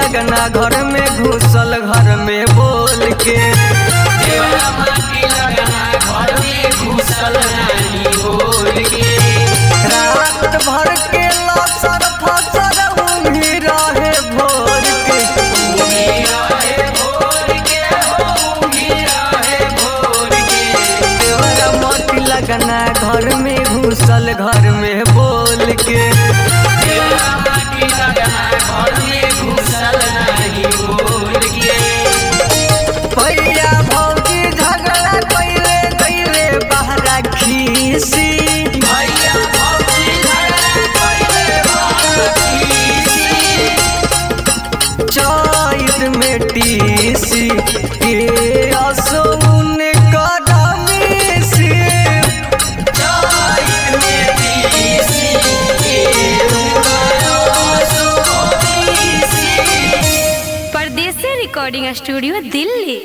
लगना घर में घुसल घर में बोल के देवरा माटी लगना घर में घुसल नाही बोल के रात भर के लसर फसर उन्हीं रहे भोर के उंगी रहे भोर के हो उंगी रहे भोर के देवरा माटी लगना घर में घुसल घर में बोल के देवरा माटी लगना घर में घुसल नाही बोल के भैया भौजी झगड़ा कैले कैले बहरा खीसी भैया भौजी झगड़ा कइले बाखीसी चैत में टीसी के असुन कदमी से जाइत में तीसी के उमरो सोतीसी परदेसी रिकॉर्डिंग स्टूडियो दिल्ली